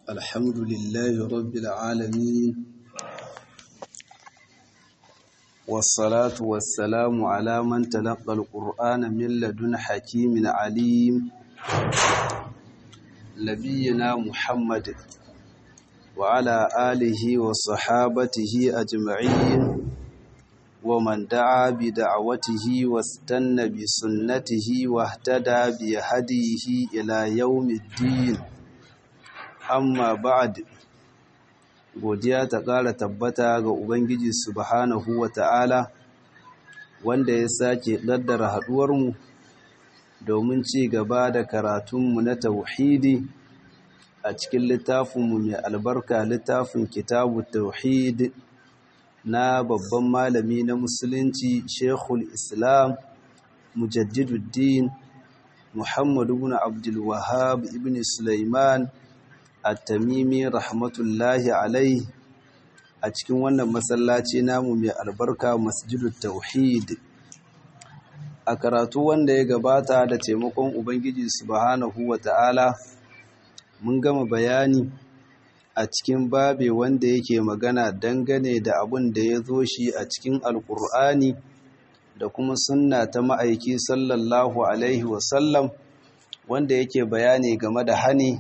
الحمد لله رب العالمين والصلاة والسلام على من تلقى القرآن من لدن حكيم عليم نبينا محمد وعلى آله وصحابته أجمعين ومن دعا بدعوته واستنى بسنته واهتدى بهديه إلى يوم الدين amma ba'ad godiya ta ƙara tabbata ga Ubangiji subhanahu wa ta'ala wanda ya sake ƙaddara haɗuwarmu domin ci gaba da karatunmu na tauhidi a cikin littafinmu mai albarka littafin kitabu tauhid na babban malami na musulunci shekul islam mujaddiduddin muhammadu ibn abdul wahab ibn sulaiman at-tamimi rahmatullahi alaihi a cikin wannan masallaci namu mai albarka masjidut tauhid a karatu wanda ya gabata da taimakon ubangiji subhanahu wata'ala mun gama bayani a cikin babe wanda yake magana dangane da abun da ya zo shi a cikin alkur'ani da kuma sunna ta ma'aiki sallallahu alaihi wasallam wanda yake bayani game da hani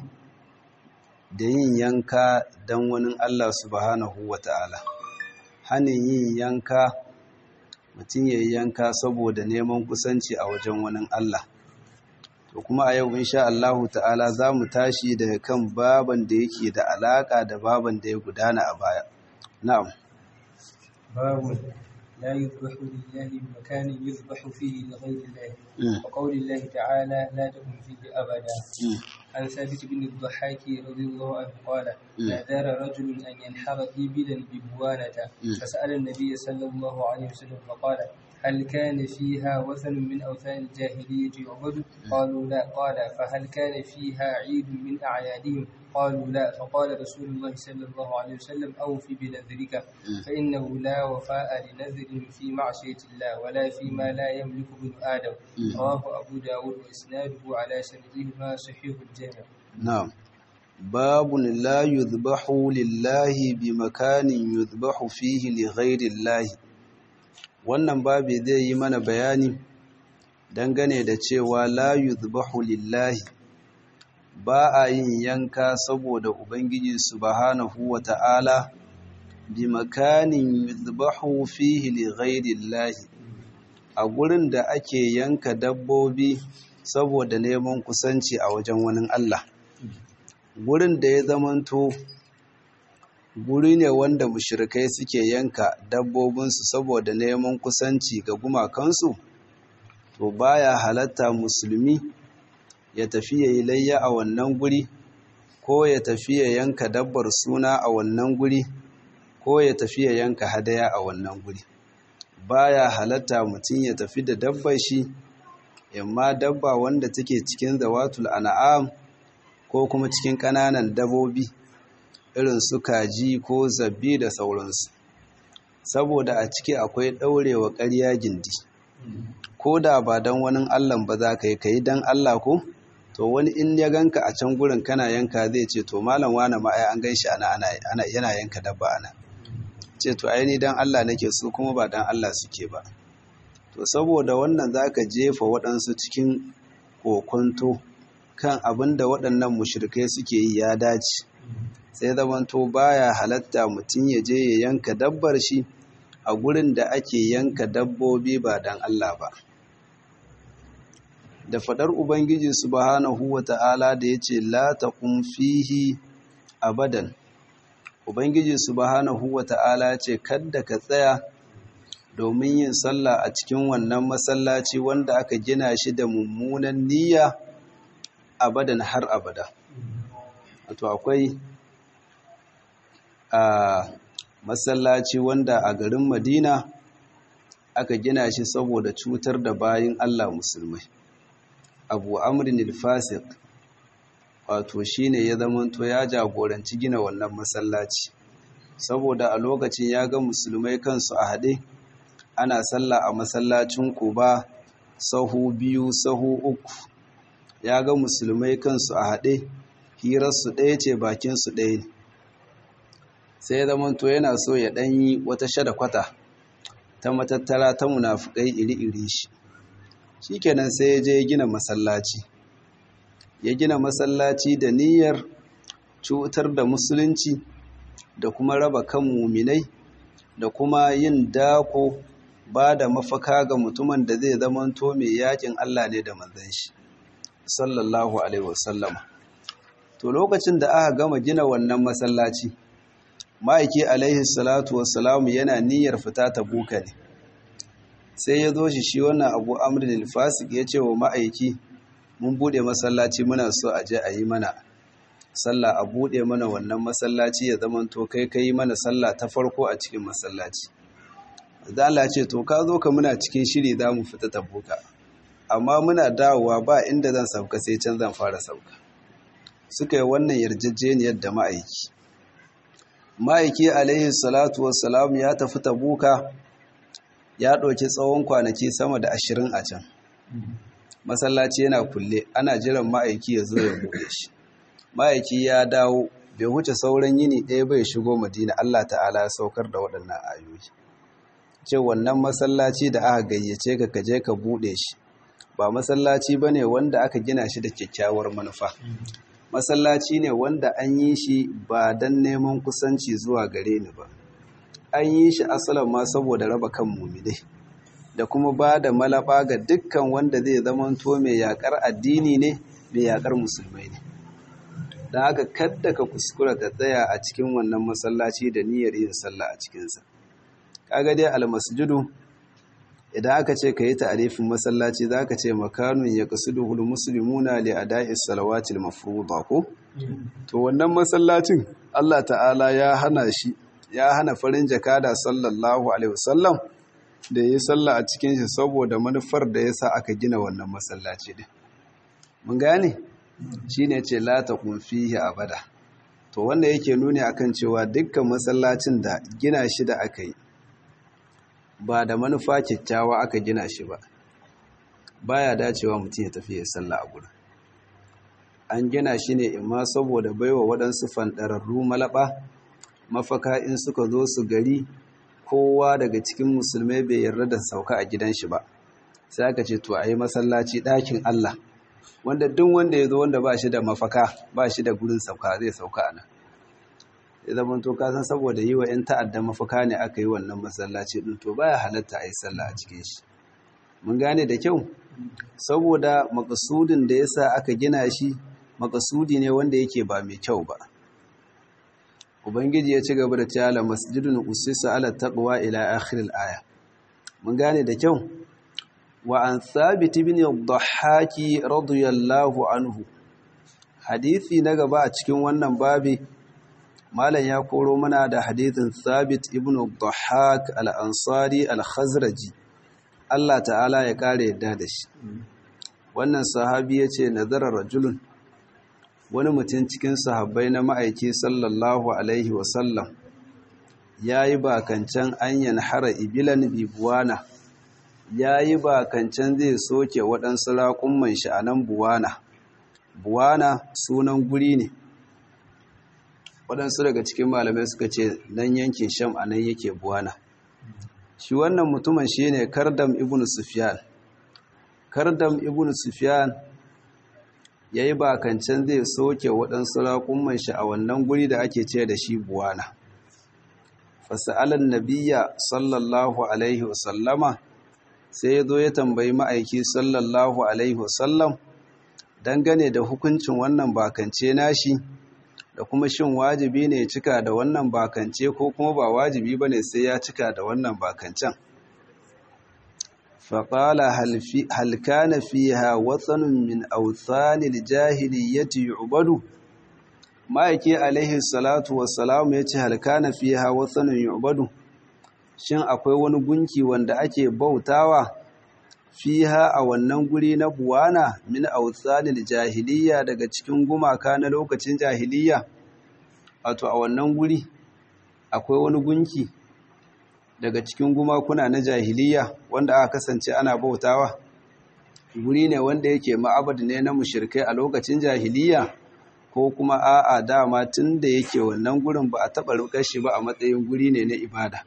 da yin yanka don wani Allah subhanahu wa ta'ala. Hanin yin yanka, mutum ya yi yanka saboda neman kusanci a wajen wani Allah. To kuma a yau insha Allahu ta'ala za mu tashi daga kan baban da yake da alaƙa da baban da ya gudana a baya. Na'am. Babu لا يذبح لله بمكان يذبح فيه لغير الله وقول الله تعالى لا تكن فيه أبدا عن ثابت بن الضحاك رضي الله عنه قال نذر رجل أن ينحر إبلا ببوانة فسأل النبي صلى الله عليه وسلم فقال هل كان فيها وثن من أوثان الجاهلية يعبد؟ قالوا لا قال فهل كان فيها عيد من أعيادهم؟ قالوا لا فقال رسول الله صلى الله عليه وسلم أوف بنذرك فإنه لا وفاء لنذر في معصية الله ولا فيما لا يملك ابن آدم رواه أبو داود وإسناده على شرطهما صحيح الجامع نعم باب لا يذبح لله بمكان يذبح فيه لغير الله wannan babi zai yi mana bayani dangane da cewa la yuzbahu lillahi ba a yin yanka saboda ubangiji subhanahu wata'ala bi makanin yuzbahu fihi li ghairillahi a gurin da ake yanka dabbobi saboda neman kusanci a wajen wani Allah gurin da ya zamanto guri ne wanda mushrikai suke yanka dabbobinsu saboda neman kusanci ga gumakansu to baya halatta musulmi ya tafi ya yi layya a wannan guri ko ya tafi ya yanka dabbar suna a wannan guri ko ya tafi ya yanka hadaya a wannan guri baya halatta mutum ya tafi da dabbar shi yamma dabba wanda take cikin zawatul an'am ko kuma cikin ƙananan dabobi irin su kaji ko zabbi da sauransu saboda a ciki akwai ɗaurewa ƙarya gindi ko da ba don wani allah ba za ka yi ka yi don allah ko to wani in ya ganka a can gurin kana yanka zai ce to malam wane ma ai an gan shi ana ana yana yanka dabba ana ce to ai ni dan Allah nake su kuma ba dan Allah suke ba to saboda wannan zaka jefa waɗansu cikin kokonto kan abin da waɗannan mushrikai suke yi ya dace sai zamanto baya halatta mutum ya je ya yanka dabbar shi a gurin da ake yanka dabbobi ba dan Allah ba da fadar Ubangiji subhanahu wa ta'ala da ya ce, La taqum fihi abadan. Ubangiji subhanahu wa ta'ala ce, Kadda ka tsaya domin yin sallah a cikin wannan masallaci wanda aka gina shi da mummunan niyya abadan har abada. Wato akwai a masallaci wanda a garin Madina aka gina shi saboda cutar da bayin Allah musulmai. abu amrin al-fasiq wato shine ya zamanto ya jagoranci gina wannan masallaci saboda a lokacin ya ga musulmai kansu a haɗe ana sallah a masallacin Quba sahu biyu sahu uku ya ga musulmai kansu a haɗe hirarsu ɗaya ce bakinsu ɗaya ne sai ya zama to yana so ya ɗanyi wata shada kwata ta matattara ta munafukai iri-iri shi shikenan sai ya je ya gina masallaci ya gina masallaci da niyyar cutar da musulunci da kuma raba kan muminai da kuma yin dako ba da mafaka ga mutumin da zai zamanto mai yakin Allah ne da manzon shi sallallahu alaihi wasallama to lokacin da aka gama gina wannan masallaci ma'aiki alaihi salatu wassalamu yana niyyar fita ta buka ne sai ya zo shi shi wannan abu amrin al-fasik ya ce wa ma'aiki mun bude masallaci muna so a je a yi mana sallah a bude mana wannan masallaci ya zama to kai kai mana sallah ta farko a cikin masallaci da Allah ce to ka zo ka muna cikin shiri za mu fita ta buka amma muna dawowa ba inda zan sauka sai can zan fara sauka suka yi wannan yarjejeniyar da ma'aiki ma'aiki alaihi salatu wassalam ya tafi tabuka ya ɗauki tsawon kwanaki sama da ashirin a can masallaci yana kulle ana jiran ma'aiki ya zo ya buɗe shi ma'aiki ya dawo bai wuce sauran yini ɗaya bai shigo madina allah ta'ala ya saukar da waɗannan ayoyi ce wannan masallaci da aka gayyace ka kaje ka buɗe shi ba masallaci ba ne wanda aka gina shi da kyakkyawar manufa masallaci ne wanda an yi shi ba don neman kusanci zuwa gare ni ba an yi shi asalin ma saboda raba kan mumidai da kuma ba da malaba ga dukkan wanda zai zamanto mai yakar addini ne mai yakar musulmai ne don haka kadda ka kuskura ka tsaya a cikin wannan masallaci da niyyar yin sallah a cikinsa kaga dai almasjidu idan aka ce ka yi ta'arifin masallaci za ka ce makanun ya kasuduhul musulmuna li ada'is salawatil mafruḍa ko to wannan masallacin Allah ta'ala ya hana shi ya hana farin jakada sallallahu alaihi wasallam da yi sallah a cikin shi saboda manufar da yasa aka gina wannan masallaci din mun gane shine ce la taqum fihi abada to wanda yake nuni akan cewa dukkan masallacin da gina shi da aka yi ba da manufa kyakkyawa aka gina shi ba baya dacewa mutum ya tafi ya sallah a gurin an gina shi ne imma saboda baiwa waɗansu fanɗararru malaba mafaka in suka zo su gari kowa daga cikin musulmai bai yarda da sauka a gidan shi ba sai aka ce to a yi masallaci ɗakin Allah wanda duk wanda ya zo wanda ba shi da mafaka ba shi da gurin sauka zai sauka a nan ya zama to kasan saboda yi wa 'yan ta'adda mafaka ne aka yi wannan masallaci ɗin to baya halatta a yi sallah a cikin shi mun gane da kyau saboda makasudin da yasa aka gina shi makasudi ne wanda yake ba mai kyau ba ubangiji ya ci gaba da cewa masjidun usisa ala taqwa ila akhir al-aya mun gane da kyau wa an thabit ibn ad-dhahhaki radiyallahu anhu hadisi na gaba a cikin wannan babi malam ya koro mana da hadithin thabit ibn dhahak al-ansari al-khazraji Allah ta'ala ya kare yadda da shi wannan sahabi yace nazara rajulun wani mutum cikin sahabbai na ma'aiki sallallahu alaihi wasallam yayi bakancan anyan hara ibilan bibuwana yayi bakancan zai soke waɗansu raƙumman shi a nan buwana buwana sunan guri ne waɗansu daga cikin malamai suka ce nan yankin sham a nan yake buwana shi wannan mutumin shi ne kardam ibn sufyan kardam ibn sufyan ya yi bakancan zai soke waɗansu raƙumman shi a wannan guri da ake ce da shi buwana fasa'alan nabiya sallallahu alaihi wasallama sai ya zo ya tambayi ma'aiki sallallahu alaihi wasallam dangane da hukuncin wannan bakance nashi da kuma shin wajibi ne ya cika da wannan bakance ko kuma ba wajibi ba ne sai ya cika da wannan bakancen faƙala halkana fiha watsanin min authanil jahiliyyati yu'badu ma'aiki alaihi salatu wassalamu ya ce halkana fiha watsanin yu'badu shin akwai wani gunki wanda ake bautawa fiha a wannan guri na buwana min authanil jahiliya daga cikin gumaka na lokacin jahiliya wato a wannan guri akwai wani gunki daga cikin gumakuna na jahiliya wanda aka kasance ana bautawa guri ne wanda yake ma'abad ne na mushirkai a lokacin jahiliya ko kuma a'a dama tun da yake wannan gurin ba a taɓa rukar shi ba a matsayin guri ne na ibada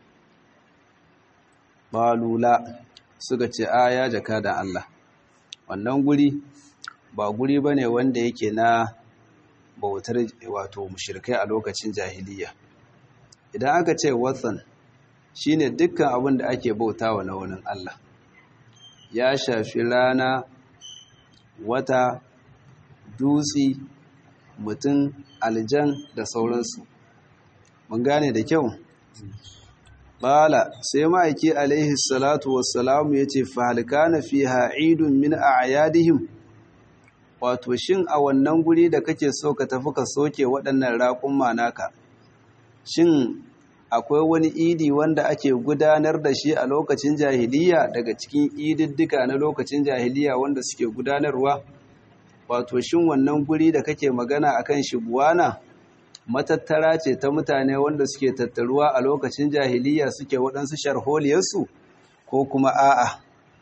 balula suka ce a ya jaka da Allah wannan guri ba guri ba ne wanda yake na bautar wato mushirkai a lokacin jahiliya idan aka ce watsan shine dukkan abin da ake bautawa na wani Allah ya shafi rana wata dutse mutum aljan da sauransu mun gane da kyau bala sai ma'aiki alaihi salatu wassalamu ya ce fahalkana fi ha'idun min a'yadihim wato shin a wannan guri da kake so ka tafi ka soke waɗannan raƙun manaka shin akwai wani idi wanda ake gudanar da shi a lokacin jahiliya daga cikin ididdika na lokacin jahiliya wanda suke gudanarwa wato shin wannan guri da kake magana akan shi buwana matattara ce ta mutane wanda suke tattaruwa a lokacin jahiliya suke waɗansu sharholiyarsu ko kuma a'a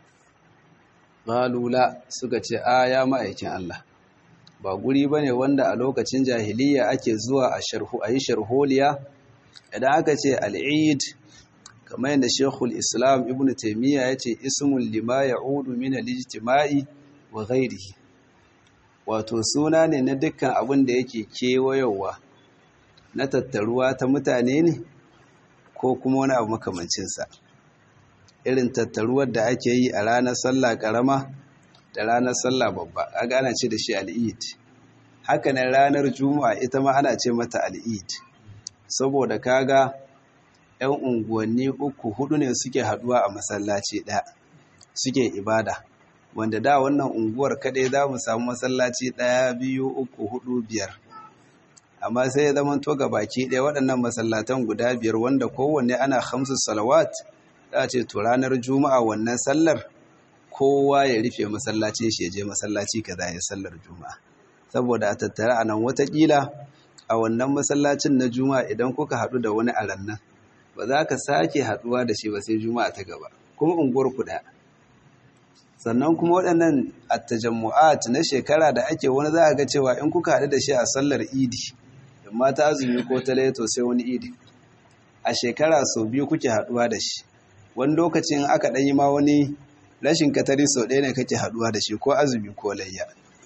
malula suka ce a ya ma'aikin Allah ba guri ba ne wanda a lokacin jahiliya ake zuwa a yi sharholiya idan aka ce al'id kamar yadda shekul islam ibn taimiyya ya ce ismun lima ya udu min alijtima'i wa ghairihi wato suna ne na dukkan abin da yake kewayowa na tattaruwa ta mutane ne ko kuma wani abu makamancinsa irin tattaruwar da ake yi a ranar sallah karama da ranar sallah babba a ana ce da shi al'id hakanan ranar juma'a ita ma ana ce mata al'id saboda kaga 'yan unguwanni uku hudu ne suke haduwa a masallaci ɗaya suke ibada wanda da wannan unguwar kaɗai za mu samu masallaci ɗaya biyu uku hudu biyar amma sai ya zama to baki ɗaya waɗannan masallatan guda biyar wanda kowanne ana hamsu salawat za ce to ranar juma'a wannan sallar kowa ya rufe masallaci shi ya je masallaci kaza ya sallar juma'a saboda a tattara a nan watakila a wannan masallacin na juma'a idan kuka haɗu da wani a rannan ba za ka sake haɗuwa da shi ba sai juma'a ta gaba kuma unguwar ku ɗaya sannan kuma waɗannan attajammu'at na shekara da ake wani za a ga cewa in kuka haɗu da shi a sallar idi amma ta azumi ko ta laito sai wani idi a shekara sau biyu kuke haɗuwa da shi wani lokacin aka ɗan yi ma wani rashin katari sau ɗaya ne kake haɗuwa da shi ko azumi ko layya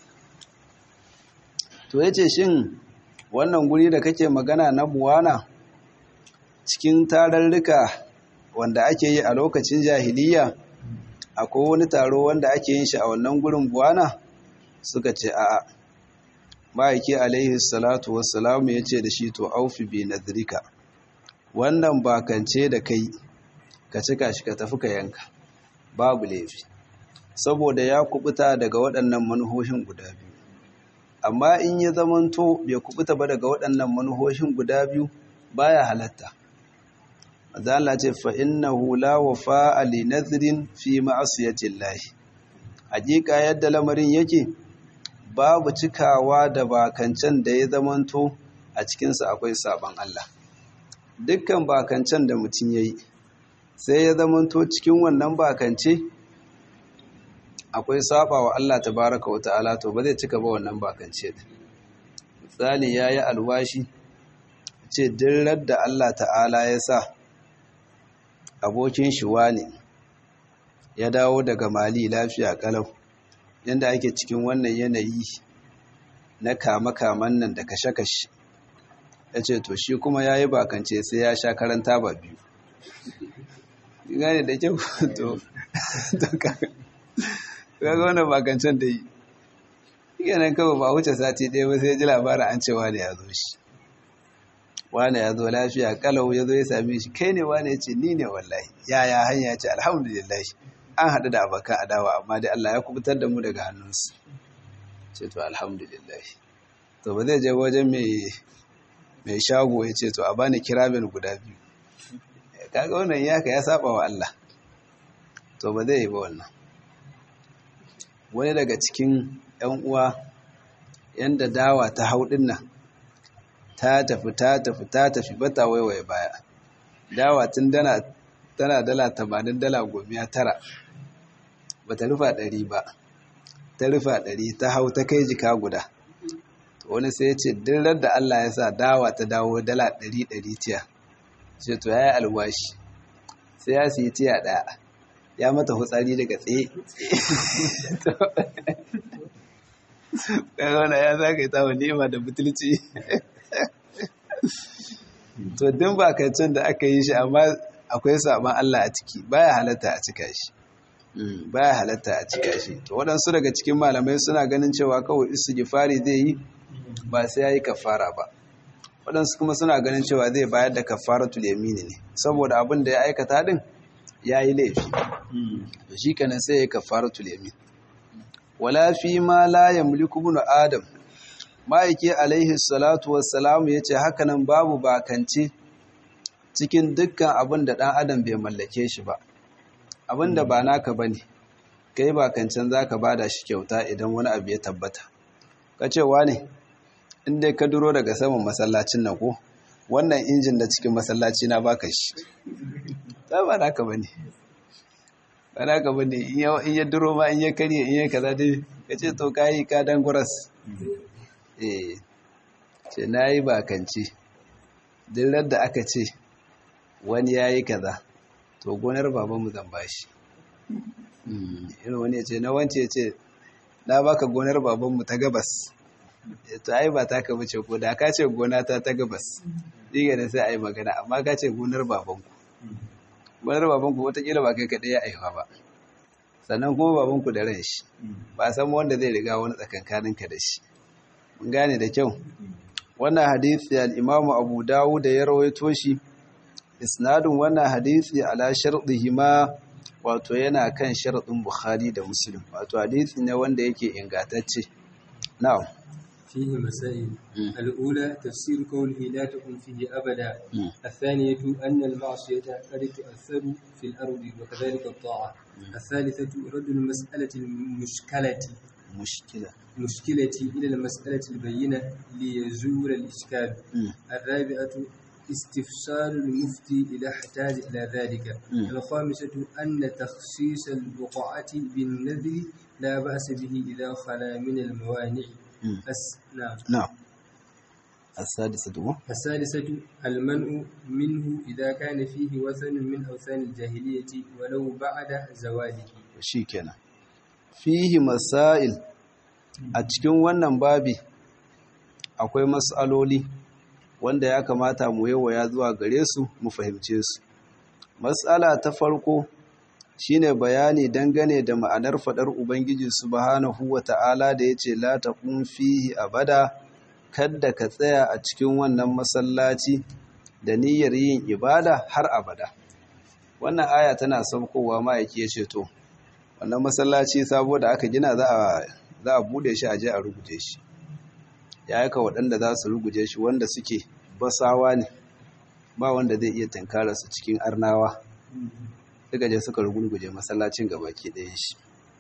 to ya ce shin wannan guri da kake magana na buwana cikin tararruka wanda ake yi a lokacin jahiliya akwai wani taro wanda ake yin shi a wannan gurin buwana suka ce a'a ma'aiki alaihi salatu wassalamu ya ce da shi to aufi bi nadrika wannan bakance da kai ka cika shi ka tafi ka yanka babu laifi saboda ya kubuta daga waɗannan manuhohin guda biyu amma in ya zamanto bai kubuta ba daga waɗannan manuhohin guda biyu baya halatta Allah ce fa innahu la wafa'a li nadhrin fi ma'siyati Allah hakika yadda lamarin yake babu cikawa da bakancan da ya zamanto a cikin sa akwai saban Allah dukkan bakancan da mutum yayi sai ya zamanto cikin wannan bakance akwai saba wa Allah tabaraka wa ta'ala to ba zai cika ba wannan bakance din misali yayi alwashi ce dirrar da Allah ta'ala ya sa abokin shi ne ya dawo daga mali lafiya kalau yanda ake cikin wannan yanayi na kama-kaman nan da kashe-kashe ya ce to shi kuma ya yi bakance sai ya sha karanta ba biyu gane da kyau to kaga wannan bakancen da yi yanan kawai ba wuce sati ɗaya ba sai ya ji labarin an cewa da ya zo shi wane ya zo lafiya kalau ya zo ya same shi kai ne wane ya ce ni ne wallahi yaya hanya ya ce alhamdulillah an haɗu da abokan adawa amma dai Allah ya kubutar da mu daga hannunsu ce to alhamdulillah to ba zai je wajen mai shago ya ce to a bani kiramin guda biyu kaga wannan yaka ya saba wa Allah to ba zai yi ba wannan wani daga cikin 'yan uwa yanda dawa ta haudin nan ta tafi ta tafi ta tafi bata waiwaye baya dawa tun dana tana dala tamanin dala gomiya tara ba ta rufa ɗari ba ta rufa ɗari ta hau ta kai jika guda to wani sai ya ce dirar da Allah ya sa dawa ta dawo dala ɗari ɗari tiya sai to ya yi alwashi sai ya siyi tiya ɗaya ya mata hutsari daga tsaye ƙarona ya za ka yi tawon nema da butulci to din bakancin da aka yi shi amma akwai saban Allah a ciki baya halatta a cika shi baya halatta a cika shi to waɗansu daga cikin malamai suna ganin cewa kawai istighfari zai yi ba sai yayi kafara ba waɗansu kuma suna ganin cewa zai bayar da kafaratul yamini ne saboda abin da ya aikata din yayi laifi to shi kenan sai ya kafaratul yamin wala fi ma la yamliku ibn adam ma'aiki alaihi salatu wassalamu yace hakanan babu bakance cikin dukkan abin da ɗan adam bai mallake shi ba abin da ba naka ba ne kai ba kancan za ka bada shi kyauta idan wani abu ya tabbata ka cewa ne inda ka duro daga saman masallacin nan ko wannan injin da cikin masallaci na baka shi ta ba naka ba ne ba naka ba ne in ya duro ma in ya karye in ya kaza dai ka ce to kayi ka dan guras eh ce na yi bakance duk da aka ce wani ya yi kaza to gonar babanmu zan bashi irin wani ya ce na wance ya ce na baka gonar babanmu ta gabas to ai ba ta ka bace ko da ka ce gona ta ta gabas diga da sai a yi magana amma ka ce gonar babanku gonar babanku watakila ba kai kaɗai ya aihuwa ba sannan kuma babanku da ran shi ba san wanda zai riga wani tsakankaninka da shi mun gane da kyau wannan hadisi al-imamu abu dawud da ya rawaito shi isnadin wannan hadisi ala sharɗihima wato yana kan sharɗin bukhari da muslim wato hadisi ne wanda yake ingantacce na'am فيه مسائل الأولى تفسير قوله لا تكن فيه أبدا الثانية أن المعصية قد تؤثر في الأرض وكذلك الطاعة الثالثة رد المسألة المشكلة مشكلة مشكلة إلى المسألة البينة ليزول الإشكال الرابعة استفسار المفتي إذا احتاج إلى ذلك الخامسة أن تخصيص البقعة بالنذر لا بأس به إذا خلا من الموانع أس... نعم نعم السادسة السادسة المنع منه إذا كان فيه وثن من أوثان الجاهلية ولو بعد زواله شيكنا فيه مسائل a cikin wannan babi akwai matsaloli wanda ya kamata mu yawaya zuwa gare su mu fahimce su matsala ta farko shine bayani dangane da ma'anar fadar ubangiji subhanahu wata'ala da yace la taqum fihi abada kadda ka tsaya a cikin wannan masallaci da niyyar yin ibada har abada wannan aya tana saukowa ma yake yace to wannan masallaci sabo da aka gina za a za a bude shi a je a ruguje shi ya aika waɗanda za su ruguje shi wanda suke basawa ne ba wanda zai iya tankara su cikin arnawa suka je suka ruguje masallacin gabaki ɗaya shi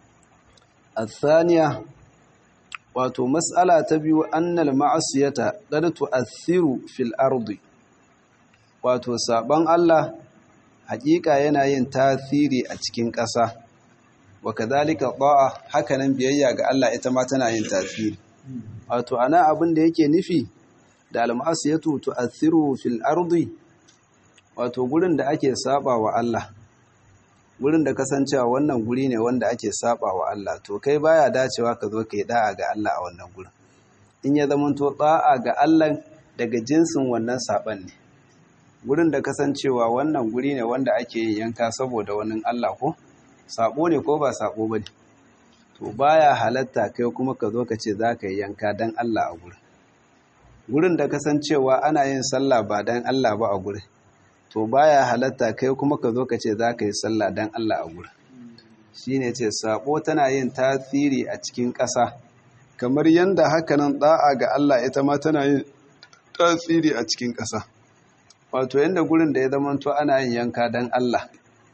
athaniya wato mas'ala ta biyu annal ma'asiyata qad tu'athiru fil ardi wato saban Allah hakika yana yin tasiri a cikin ƙasa wa kadhalika ta'a hakanan biyayya ga Allah ita ma tana yin tasiri wato ana abin da yake nufi da al-ma'asiyatu tu'athiru fil ardi wato gurin da ake saba wa Allah gurin da kasancewa wannan guri ne wanda ake saba wa Allah to kai baya dacewa ka zo kai da'a ga Allah a wannan gurin in ya zama to da'a ga Allah daga jinsin wannan saban ne gurin da kasancewa wannan guri ne wanda ake yin yanka saboda wannan Allah ko sabo ne ko ba sabo bane to baya halatta kai kuma ka zo ka ce za ka yi yanka dan Allah a gurin gurin da kasancewa ana yin sallah ba dan Allah ba a gurin to baya halatta kai kuma ka zo ka ce za ka yi sallah dan Allah a gurin shine ce sabo tana yin tasiri a cikin ƙasa kamar yanda hakanan da'a ga Allah ita ma tana yin tasiri a cikin ƙasa wato yanda gurin da ya zamanto ana yin yanka dan Allah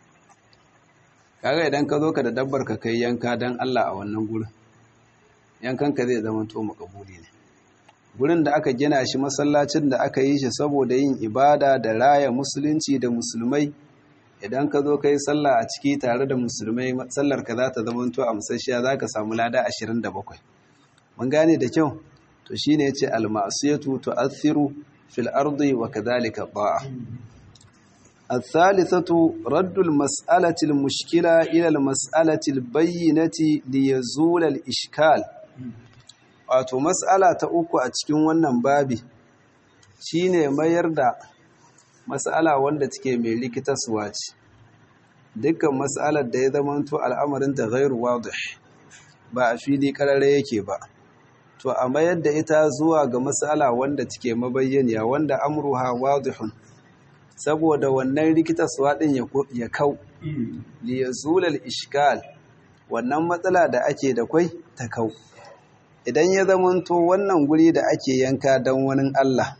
kaga idan ka zo ka da dabbar ka kai yanka dan Allah a wannan gurin yankan ka zai zamanto makabuli ne gurin da aka gina shi masallacin da aka yi shi saboda yin ibada da raya musulunci da musulmai idan ka zo ka yi sallah a ciki tare da musulmai sallar ka za ta zama to a musasshiya za ka samu lada 27 mun gane da kyau to shine yace al-ma'siyatu tu'athiru fil ardi wa kadhalika ta'a الثالثة رد المسألة المشكلة إلى المسألة البينة ليزول الإشكال wato mas'ala ta uku a cikin wannan babi shine mayar da mas'ala wanda take mai likitaswa ce dukkan mas'alar da ya zamanto al'amarin ta ghairu wadih ba a fili karare yake ba to a mayar da ita zuwa ga mas'ala wanda take mabayyaniya wanda amruha wadihun saboda wannan rikitaswa din ya kau li yazul al ishkal wannan matsala da ake da kwai ta kau idan ya zamanto wannan guri da ake yanka don wani Allah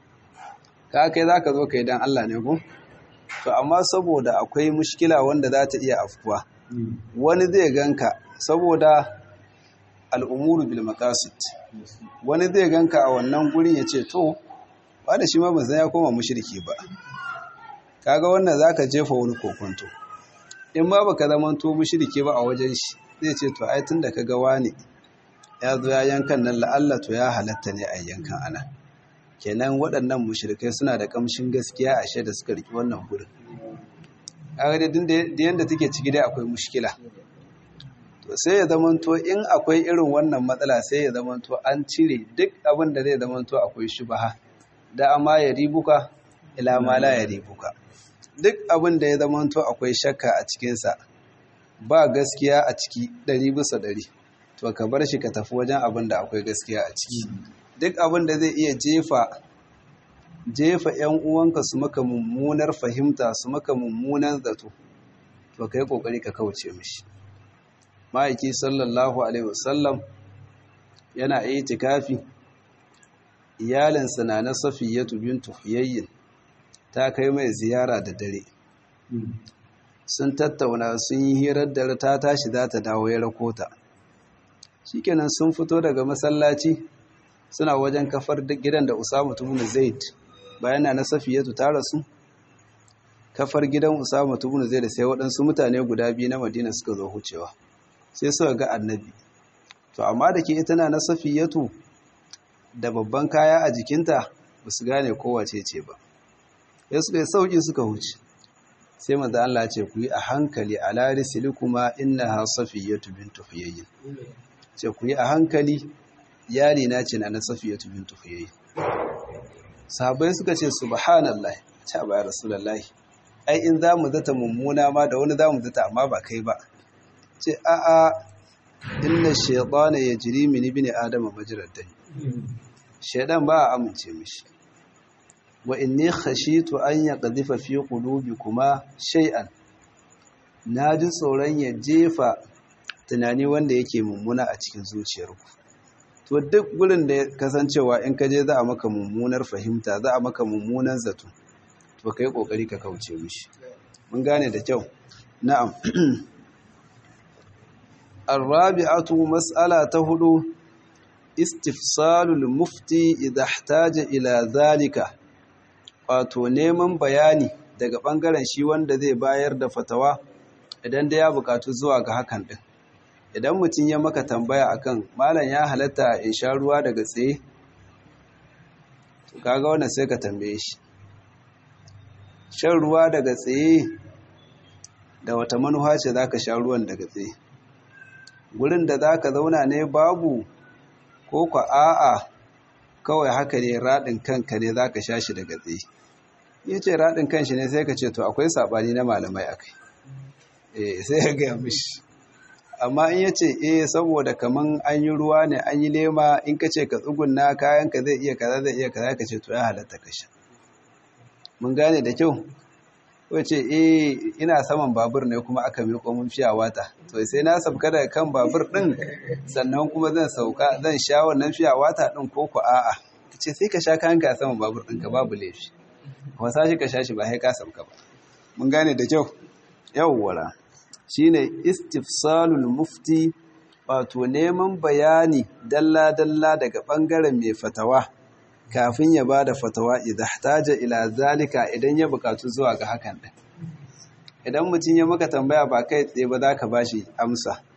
ka kai za ka zo ka yi don Allah ne ku? to amma saboda akwai mushkila wanda za ta iya afkuwa wani zai ganka saboda al'umuru bil maqasid wani zai ganka a wannan gurin ya ce to ba da shi ma ba ya koma mushriki ba kaga wannan zaka jefa wani kokonto in ma baka zamanto mushriki ba a wajen shi zai ce to ai tunda kaga wani ya zo ya yankan nan la'alla to ya halatta ne a yankan ana kenan waɗannan mushrikai suna da kamshin gaskiya a shaida suka riki wannan gurin kaga dai da yanda take ciki dai akwai mushkila to sai ya zamanto in akwai irin wannan matsala sai ya zamanto an cire duk abin da zai zamanto akwai shubaha da amma ya ribuka ila ma la ya ribuka duk abin da ya zamanto akwai shakka a cikinsa ba gaskiya a ciki ɗari bisa ɗari to ka bar shi ka tafi wajen abin da akwai gaskiya a ciki duk abin da zai iya jefa jefa ‘yan uwanka su maka mummunar fahimta su maka mummunan zato to ka yi ƙoƙari ka kauce mishi ma'aiki sallallahu alaihi wasallam yana itikafi iyalinsa na na safiyatu bintu huyayyin ta kai mai ziyara da dare sun tattauna sun yi hirar dare ta tashi za ta dawo ya rakota shikenan sun fito daga masallaci suna wajen kafar gidan da Usama ibn Zaid bayan na Safiyatu ta rasu kafar gidan Usama ibn Zaid sai waɗansu mutane guda biyu na Madina suka zo hucewa sai suka ga Annabi to amma da ke ita na Safiyatu da babban kaya a jikinta ba su gane kowace ce ba sai suka yi sauki suka huce sai manzo Allah ce ku yi a hankali ala risilikuma innaha Safiyatu bintu Huyayyin ce ku yi a hankali yari na ce na na safiyatu bintu huyayyi sahabbai suka ce subhanallah ce ba ya rasulullahi ai in za mu zata mummuna ma da wani za mu zata amma ba kai ba ce a a inna shaytana yajri min ibn adama majrad dam shaydan ba a amince mishi wa inni khashitu an yaqdhifa fi qulubikuma shay'an naji tsoron ya jefa tunani wanda yake mummuna a cikin zuciyarku to duk gurin da kasancewa in ka je za a maka mummunar fahimta za a maka mummunan zato to kai kokari ka kauce mishi mun gane da kyau na'am الرابعه مساله تهدو استفسال المفتي اذا احتاج الى ذلك wato neman bayani daga bangaren shi wanda zai bayar da fatawa idan da ya bukatu zuwa ga hakan din idan mutum ya maka tambaya akan malam ya halatta in sha ruwa daga tsaye kaga wannan sai ka tambaye shi shan ruwa daga tsaye da wata manuwa ce zaka sha ruwan daga tsaye gurin da zaka zauna ne babu ko kwa a'a kawai haka ne radin kanka ne zaka sha shi daga tsaye yace radin kanshi ne sai ka ce to akwai sabani na malamai akai eh sai ya ga mishi amma in yace eh saboda kaman an yi ruwa ne an yi lema in ka ce ka tsugunna kayanka zai iya kaza zai iya kaza ka ce to ya halatta ka sha mun gane da kyau ko ce eh ina saman babur ne kuma aka miƙo mun fiya wata to sai na sabka daga kan babur din sannan kuma zan sauka zan sha wannan fiya wata din ko ku a'a ce sai ka sha kayanka a saman babur ɗinka babu laifi kuma sashi ka sha shi ba sai ka sabka ba mun gane da kyau yawwara shine istifsalul mufti wato neman bayani dalla-dalla daga ɓangaren mai fatawa kafin ya ba da fatawa idan taja ila zalika idan ya bukatu zuwa ga hakan ɗin idan mutum ya maka tambaya ba kai tsaye ba za ka ba shi amsa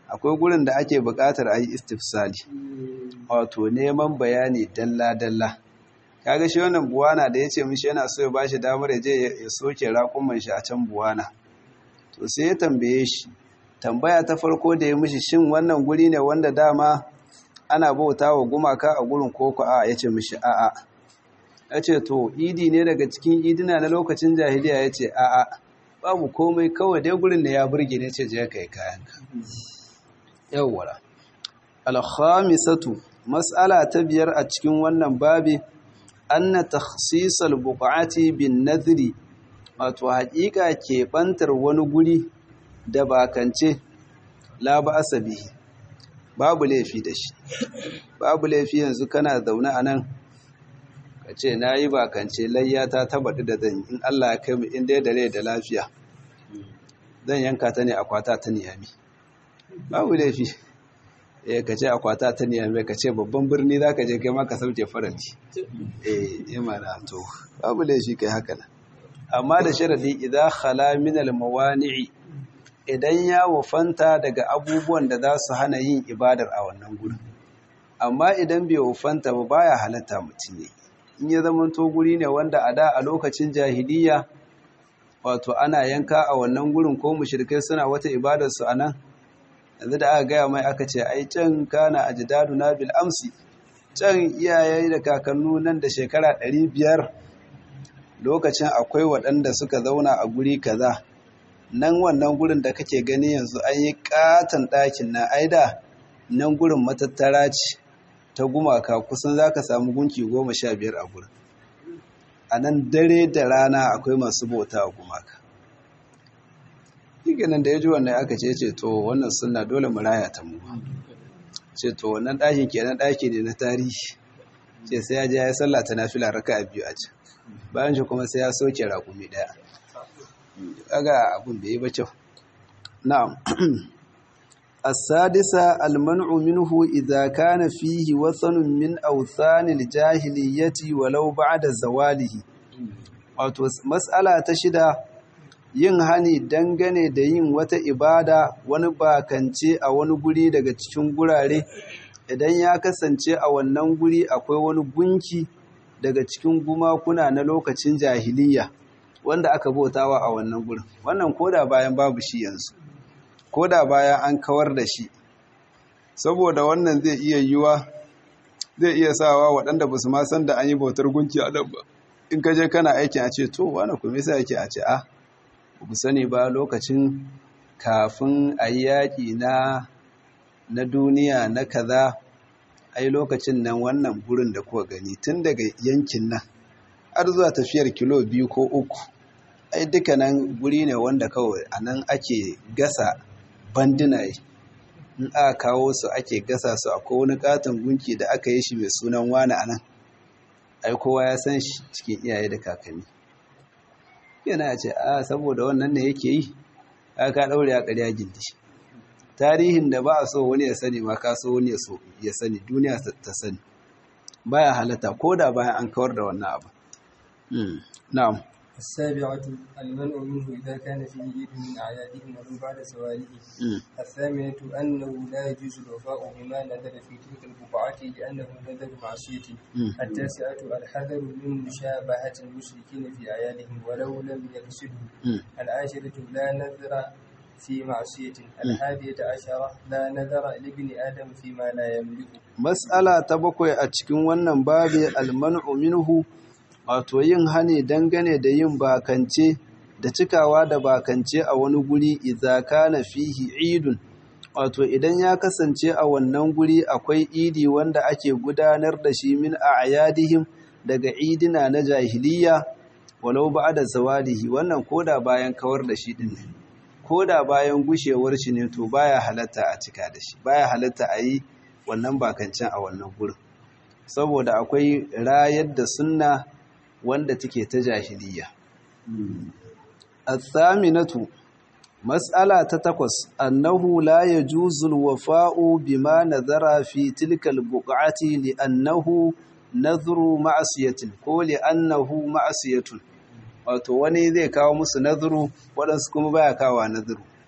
akwai gurin da ake buƙatar a yi istifsali wato neman bayani dalla-dalla kaga shi wannan buwana da ya ce mishi yana so ya ba shi damar ya je ya soke raƙuman shi a can buwana to sai ya tambaye shi tambaya ta farko da ya mishi shin wannan guri ne wanda dama ana bauta wa gumaka a gurin koko a ya ce mishi a'a ya ce to idi ne daga cikin idina na lokacin jahiliya ya ce a'a babu komai kawai dai gurin da ya burge ne ce je ka yi kayanka yawwara alhamisatu mas'ala ta biyar a cikin wannan babi anna takhsisal buqati bin nadhri wato haƙiƙa keɓantar wani guri da bakance la ba'asa bihi babu laifi da shi babu laifi yanzu kana zaune a nan ka ce na yi bakance layya ta tabbata da zan in Allah ya kai mu inda ya dare da lafiya zan yanka ta ne akwata ta niyami babu laifi eh ka ce akwata ta niyami ka ce babban birni za ka je kai ma ka sauke faranti eh imana to babu laifi kai haka nan amma da sharadi idan khala min al mawani'i idan ya wufanta daga abubuwan da za su hana yin ibadar a wannan gurin amma idan bai wufanta ba baya halatta mutum ne in ya zama to guri ne wanda a da a lokacin jahiliya wato ana yanka a wannan gurin ko mushrikai suna wata ibadar su anan yanzu da aka gaya mai aka ce ai can kana ajdaduna bil amsi can iyaye da kakannu nan da shekara 500 lokacin akwai waɗanda suka zauna a guri kaza nan wannan gurin da kake gani yanzu an yi katon ɗakin na aida nan gurin matattara ce ta gumaka kusan za ka samu gunki goma sha biyar a gurin a nan dare da rana akwai masu bauta a gumaka nan da ya ji wannan aka ce ce to wannan suna dole mu raya ta mu ce to wannan ɗakin kenan ɗaki ne na tarihi ce sai ya je ya yi sallah ta nafila raka a biyu a can bayan shi kuma sai ya soke raƙumi ɗaya kaga abun da yi ba kyau na'am as-sadisa al-man'u minhu idza kana fihi wathanun min awthanil jahiliyyati walau ba'da zawalihi wato mas'ala ta shida yin hani dangane da yin wata ibada wani bakance a wani guri daga cikin gurare idan ya kasance a wannan guri akwai wani gunki daga cikin gumakuna na lokacin jahiliyya wanda aka bautawa a wannan gurin wannan koda bayan babu shi yanzu koda bayan an kawar da shi saboda wannan zai iya yiwa zai iya sawa waɗanda ba su ma san da an yi bautar gunki a ba in ka je kana aikin a ce to wani kuma yasa yake a ce a ku sani ba lokacin kafin a yi yaƙi na na duniya na kaza ai lokacin nan wannan gurin da kuka gani tun daga yankin nan har zuwa tafiyar kilo biyu ko uku ai duka nan guri ne wanda kawai a nan ake gasa bandinaye in aka kawo su ake gasa su akwai wani katon gunki da aka yi shi mai sunan wani a nan ai kowa ya san shi cikin iyaye da kakanni yana ce a saboda wannan ne yake yi aka ɗaure a ƙarya gindi tarihin da ba a so wani ya sani ma ka so wani ya sani duniya ta sani baya halatta ko da bayan an kawar da wannan abu na'am السابعة المنع منه إذا كان فيه عيد من أعيادهم ولو بعد سواله الثامنة أنه لا يجوز الوفاء بما نذر في تلك البقعة لأنه نذر معصية التاسعة الحذر من مشابهة المشركين في أعيادهم ولو لم يقصدوا العاشرة لا نذر في معصية الحادية عشرة لا نذر لابن آدم فيما لا يملك مسألة تبقى أتكون ونن بابي المنع منه wato yin hani dangane da yin bakance da cikawa da bakance a wani guri idza kana fihi idun wato idan ya kasance a wannan guri akwai idi wanda ake gudanar da shi min a'yadihim daga idina na jahiliya walau ba'da zawalihi wannan koda bayan kawar da shi din ne koda bayan gushewar shi ne to baya halatta a cika da shi baya halatta a yi wannan bakancen a wannan gurin saboda akwai rayar da sunna wanda take ta jahiliya. Athaminatu Mas'ala ta takwas annahu la yajuzu al-wafa'u bima nadhara fi tilka al-buq'ati li'annahu nadhru ma'siyatin ko li'annahu ma'siyatun wato wani zai kawo musu nadhru wadansu kuma baya kawo nadhru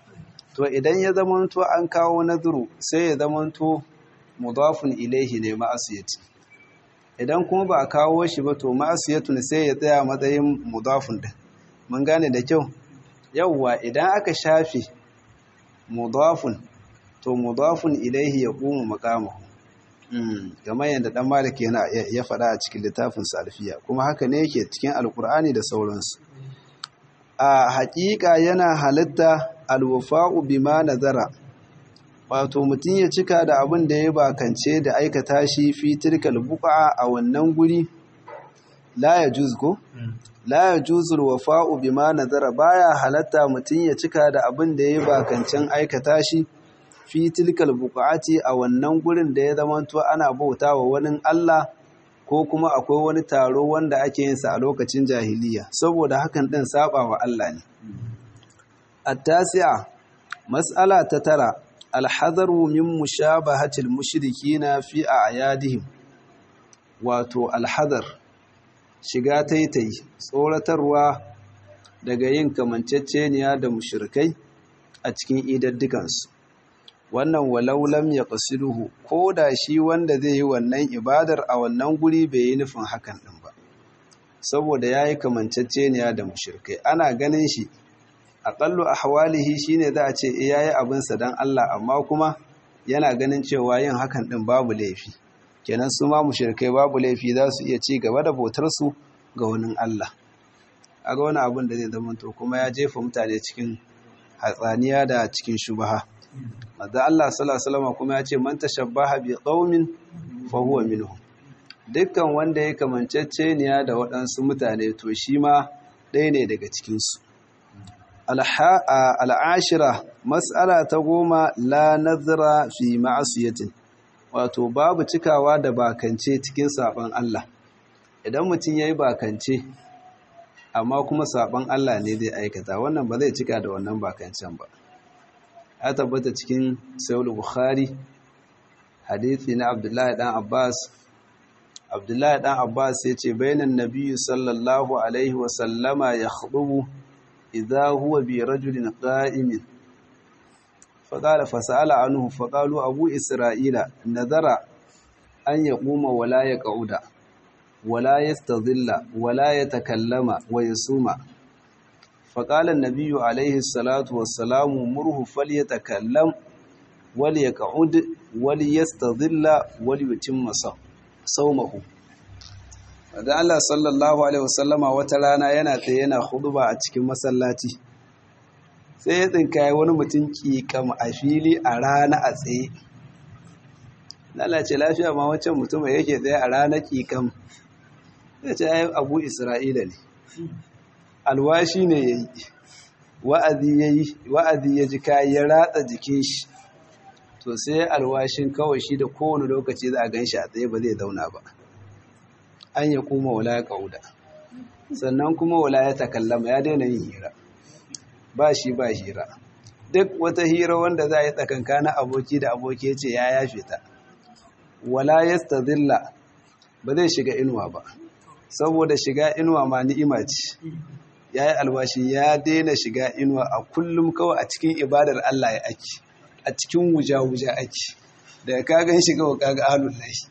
to idan ya zamanto an kawo nadru sai ya zamanto mudafun ilaihi ne ma'asiyati idan kuma ba a kawo shi ba to ma'asiyatun sai ya tsaya matsayin mudafun din mun gane da kyau yawwa idan aka shafe mudafun to mudafun ilaihi ya kuma makamahu kamar yadda dan malik yana ya faɗa a cikin littafin salfiya kuma haka ne yake cikin alkur'ani da sauransu a haƙiƙa yana halitta alwafa'u bima nazara wato mutum ya cika da abin da ya bakance da aikata shi fi tilkal buqa a wannan guri la yajuz ko la yajuzul wafa'u bima nazara baya halatta mutum ya cika da abin da ya bakancen aikata shi fi tilkal buqati a wannan gurin da ya zamanto ana bautawa wani Allah ko kuma akwai wani taro wanda ake yin sa a lokacin jahiliya saboda hakan din saba wa Allah ne at-tasi'a mas'ala ta tara al-hadaru min mushabahatil mushrikina fi a'yadihim wato al-hadar shiga taitayi tsoratarwa daga yin kamanceceniya da mushrikai a cikin idaddukansu wannan walau lam ya qasiduhu ko da shi wanda zai yi wannan ibadar a wannan guri bai yi nufin hakan din ba saboda yayi kamanceceniya da mushrikai ana ganin shi aqallu ahwalihi shine za a ce eh yayi abin sa dan Allah amma kuma yana ganin cewa yin hakan din babu laifi kenan su ma mushrikai babu laifi za su iya ci gaba da bautar su ga wani Allah aga wani abin da zai zama to kuma ya jefa mutane cikin hatsaniya da cikin shubaha Maza Allah sallallahu kuma ya ce man tashabbaha bi qaumin fa huwa minhum dukkan wanda ya kamanceceniya da waɗansu mutane to shi ma ɗaya ne daga cikin su al'ashira mas'ala ta goma la nazara fi ma'asiyatin wato babu cikawa da bakance cikin saban Allah idan mutum yayi bakance amma kuma saban Allah ne zai aikata wannan ba zai cika da wannan bakancen ba ya tabbata cikin sayul bukhari hadithi na abdullahi dan abbas abdullahi dan abbas ya ce bainan nabiyyu sallallahu alaihi wasallama ya khudubu idza huwa bi rajulin qa'imin faqala fasala anhu faqalu abu isra'ila nadara an yaquma wala yaqauda wala yastadhilla wala yatakallama wa yasuma فقال النبي عليه الصلاة والسلام مره فليتكلم وليقعد وليستظل وليتم صومه da Allah sallallahu alaihi wasallama wata rana yana tsaye yana huduba a cikin masallaci sai ya tsinkaye wani mutum kikam a fili a rana a tsaye lalace lafiya ma wancan mutum yake tsaye a rana kikam ya ce abu isra'ila ne alwashi ne ya yi wa'azi ya yi wa'azi ya ji kayi ya ratsa jikin shi to sai alwashin kawai shi da kowane lokaci za a gan shi a tsaye ba zai zauna ba an ya kuma wala ya ƙauda sannan kuma wala ya takallama ya daina yin hira ba shi ba hira duk wata hira wanda za a yi tsakankanin aboki da aboki ya ce ya yafe ta wala ya stazilla ba zai shiga inuwa ba saboda shiga inuwa ma ni'ima ce ya yi alwashi ya daina shiga inuwa a kullum kawai a cikin ibadar Allah ya ake a cikin wuja-wuja ake daga kagan shiga wa kaga halun lashi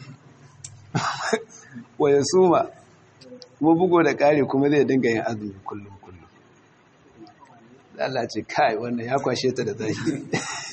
waya suma kuma bugo da kare kuma zai dinga yin azumi kullum kullum Allah ce kai wannan ya kwashe ta da zahiri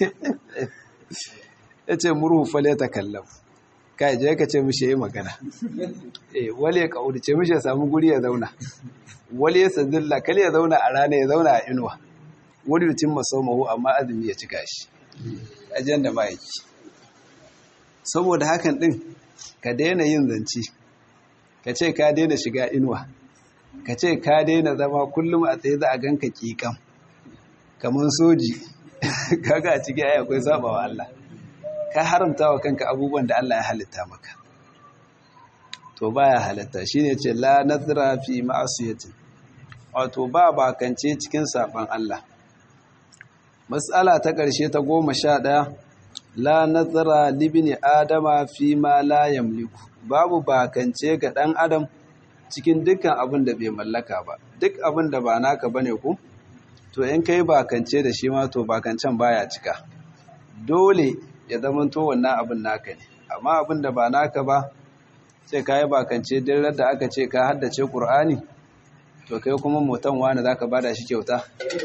ya ce murhu fale ta kallon kai je ka ce mishi yi magana eh wale ka ce mishi ya samu guri ya zauna wale ya sadilla kal ya zauna a rana ya zauna a inuwa wani mutum masaumahu amma azumi ya cika shi ajen da ma'aiki saboda hakan din ka daina yin zance ka ce ka daina shiga inuwa ka ce ka daina zama kullum a tsaye za a ganka kikan kamar soji kaga a cikin ayi akwai sabawa Allah ka haramta wa kanka abubuwan da Allah ya halitta maka to baya halitta shine ce la nazra fi ma'asiyatin wato ba bakance cikin saban Allah mas'ala ta ƙarshe ta goma sha ɗaya la nazara libni adama fi ma la yamliku babu bakance ga ɗan adam cikin dukkan abin da bai mallaka ba duk abin da ba naka bane ku to in kai bakance da shi ma to bakancen baya cika dole ya zamanto wannan abin naka ne amma abin da ba naka ba sai ka yi bakance dirar da aka ce ka haddace ƙur'ani to kai kuma motan wani za ka bada shi kyauta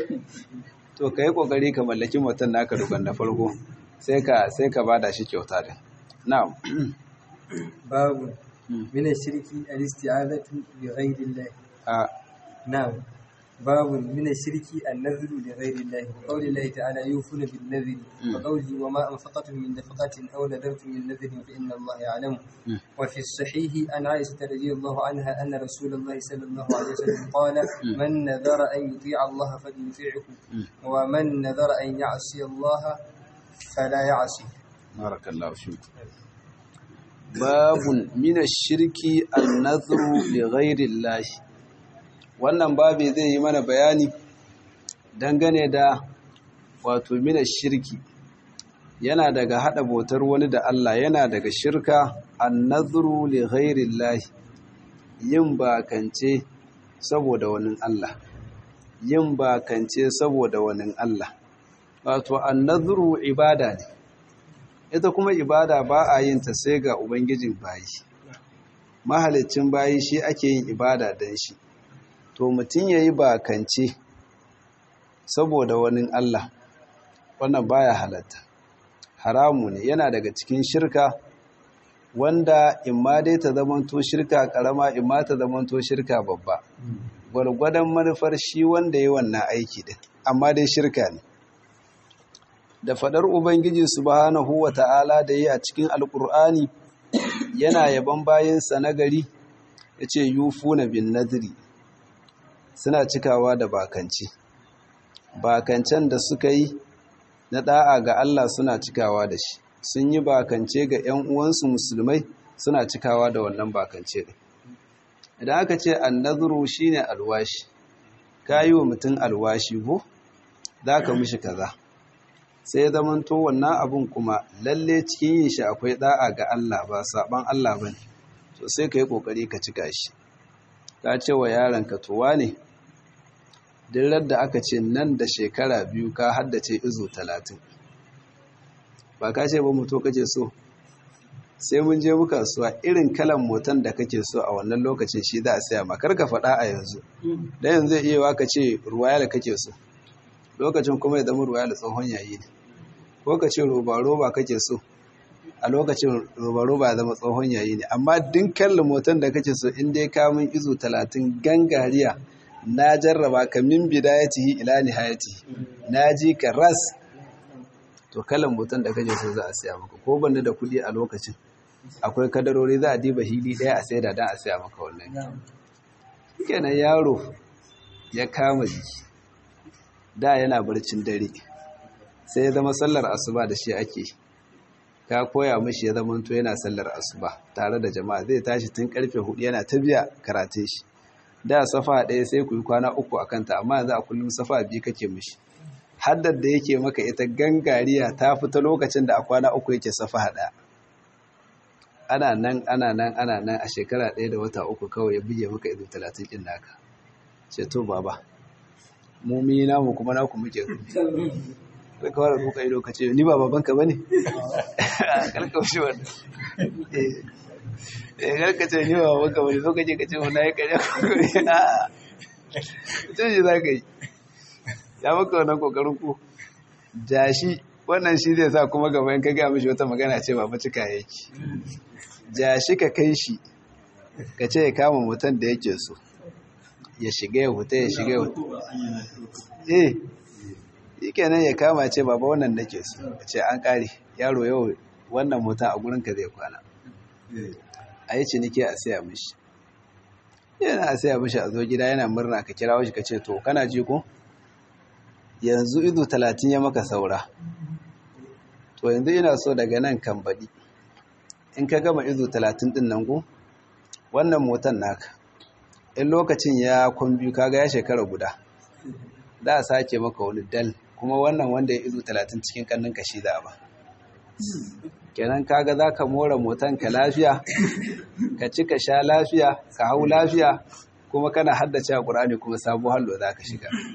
to ka yi ƙoƙari ka mallaki motan naka dukkan na farko sai ka sai ka bada shi kyauta din na'am babu min shirki al-isti'azatu bi ghayri Allah a na'am باب من الشرك النذر لغير الله وقول الله تعالى يوفون بالنذر وقوله وما أنفقتم من نفقة أو نذرتم من نذر فإن الله يعلم وفي الصحيح عن عائشة رضي الله عنها أن رسول الله صلى الله عليه وسلم قال من نذر أن يطيع الله فليطيعه ومن نذر أن يعصي الله فلا يعصي بارك الله فيك باب من الشرك النذر لغير الله wannan babi zai yi mana bayani dangane da wato mina shirki yana daga hada bautar wani da Allah yana daga shirka annadhru li ghairillahi yin bakance saboda wani Allah yin bakance saboda wani Allah wato annadhru ibada ne ita kuma ibada ba a yin ta sai ga ubangijin bayi mahalicin bayi shi ake yin ibada dan shi to mutum ya yi bakance saboda wani Allah wannan baya halatta haramu ne yana daga cikin shirka wanda imma dai ta zamanto shirka karama imma ta zamanto shirka babba gwargwadon manufar shi wanda ya wannan aiki din amma dai shirka ne da fadar ubangiji subhanahu wata'ala da yi a cikin alkur'ani yana yaban bayansa nagari yace yufuna bin nadri suna cikawa da bakanci bakancen da suka yi na da'a ga Allah suna cikawa da shi sun yi bakance ga 'yan uwansu musulmai suna cikawa da wannan bakance ɗin idan aka ce annazuru shine alwashi ka yi wa mutum alwashi ko za ka mishi kaza sai ya zamanto wannan abun kuma lalle cikin yin shi akwai da'a ga Allah ba saban Allah ba ne so sai ka yi ƙoƙari ka cika shi ka ce wa yaronka towa ne duk da aka ce nan da shekara biyu ka haddace izo talatin ba ka ce ba mutu kake so sai mun je muka suwa irin kalan motan da kake so a wannan lokacin shi za a saya makar ka faɗa a yanzu da yanzu zai iya waka ce ruwayal kake so lokacin kuma ya zama ruwayal tsohon yayi ne ko ka ce roba-roba kake so a lokacin roba-roba ya zama tsohon yayi ne amma dinkan motan da kake so in dai kamun izo talatin gangariya na jarraba ka min bidayatihi ila nihayati na ji ka ras to kalan motan da kake so za a saya maka ko banda da kudi a lokacin akwai kadarori za a diba hili daya a saida dan a saya maka wannan kenan yaro ya kama jiki da yana barcin dare sai ya zama sallar asuba da shi ake ka koya mishi ya zama to yana sallar asuba tare da jama'a zai tashi tun karfe hudu yana ta biya karatun shi da safa ɗaya sai ku yi kwana uku a kanta amma yanzu a kullum safa biyu kake mishi haddar da yake maka ita gangariya ta fita lokacin da a kwana uku yake safa ɗaya ana nan ana nan ana nan a shekara ɗaya da wata uku kawai ya buge maka ido talatin ɗin naka ce to baba mu mi namu kuma naku muke da kawai da kuka ido ka ce ni ba babanka ba ne karkaushe wannan eh karkace ni ba babanka ba ne so kaje ka ce mu na yi ƙarya a mutum shi za ka yi ya maka wannan kokarin ku jashi wannan shi zai sa kuma gaba in ka gaya mishi wata magana ce ba cika yake jashi ka kai shi ka ce ya kama mutum da yake so ya shiga ya huta ya shiga ya huta eh yi kenan ya kama ce baba wannan nake so ce an kare yaro yau wannan mutum a gurinka zai kwana a yi ciniki a siya mishi yana a siya mishi a zo gida yana murna ka kira shi ka ce to kana ji ko yanzu ido talatin ya maka saura to yanzu ina so daga nan kan baɗi in ka gama izo talatin ɗin nan ko wannan motan naka in lokacin ya kwambi kaga ya shekara guda za a sake maka wani dal kuma wannan wanda ya izo talatin cikin kannin kashi za a ba kenan kaga za ka more motan ka lafiya ka ci ka sha lafiya ka hau lafiya kuma kana haddace a ƙur'ani kuma sabo hallo za ka shiga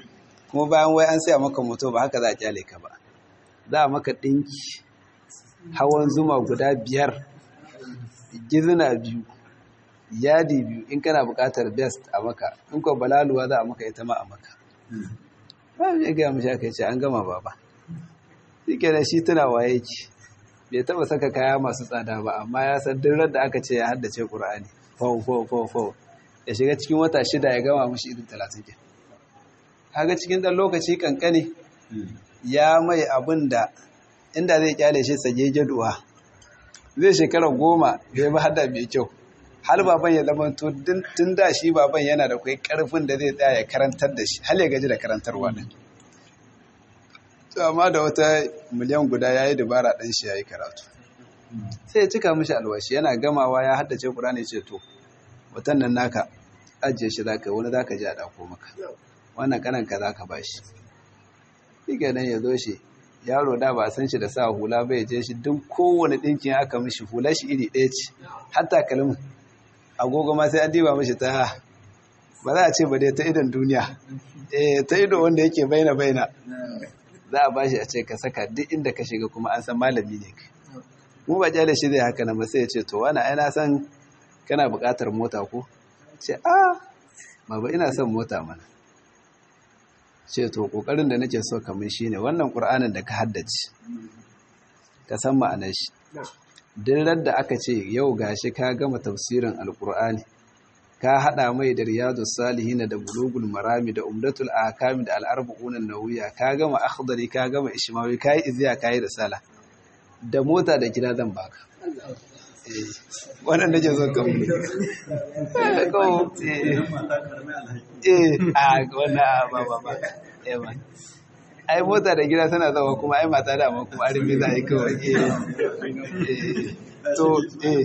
kuma bayan wai an saya maka moto ba haka za a kyale ka ba za a maka ɗinki hawan zuma guda biyar gizina biyu yadi biyu in kana buƙatar best a maka in ko balaluwa za a maka ita ma a maka ba mu gaya mashi aka ce an gama baba shi kenan shi tuna waye ki bai taba saka kaya masu tsada ba amma ya san duk da aka ce ya haddace qur'ani fau fau fau fau ya shiga cikin wata shida ya gama mushi irin talatin ke kaga cikin dan lokaci kankane ya mai abin da inda zai kyale shi sage jaduwa zai shekara goma da ya bi hada mai kyau har baban ya zama tun da shi baban yana da kai karfin da zai tsaya ya karantar da shi har ya gaji da karantarwa din to amma da wata miliyan guda ya yi dubara ɗan shi ya yi karatu sai ya cika mishi alwashi yana gamawa ya haddace ƙurani ce to watan nan naka ajiye shi za ka yi wani za ka ji a ɗako maka wannan kananka za ka ba shi shi nan ya zo shi yaro da ba san shi da sa hula bai je shi duk kowane ɗinkin aka mishi hula shi iri ɗaya ce hatta kalmin agogo ma sai an diba mishi ta ba za a ce ba dai ta idon duniya eh ta ido wanda yake baina baina za a bashi a ce ka saka duk inda ka shiga kuma an san malami ne mu ba jale shi zai haka na ba sai ya ce to wani ai na san kana buƙatar mota ko ce a baba ina son mota mana ce to kokarin da nake so kamar shine wannan qur'anin da ka haddace ka san ma'anar shi duk da aka ce yau gashi ka gama tafsirin alqur'ani ka hada mai da riyadus salihin da bulugul marami da umdatul ahkam da al-arba'un an-nawawiyya ka gama akhdari ka gama ishmawi kai iziya kai risala da mota da gida zan baka wannan nake so kan mu ko eh a wannan ba ba ba eh man ai mota da gida tana zama kuma ai mata da amma kuma arimi za a yi kawai eh to eh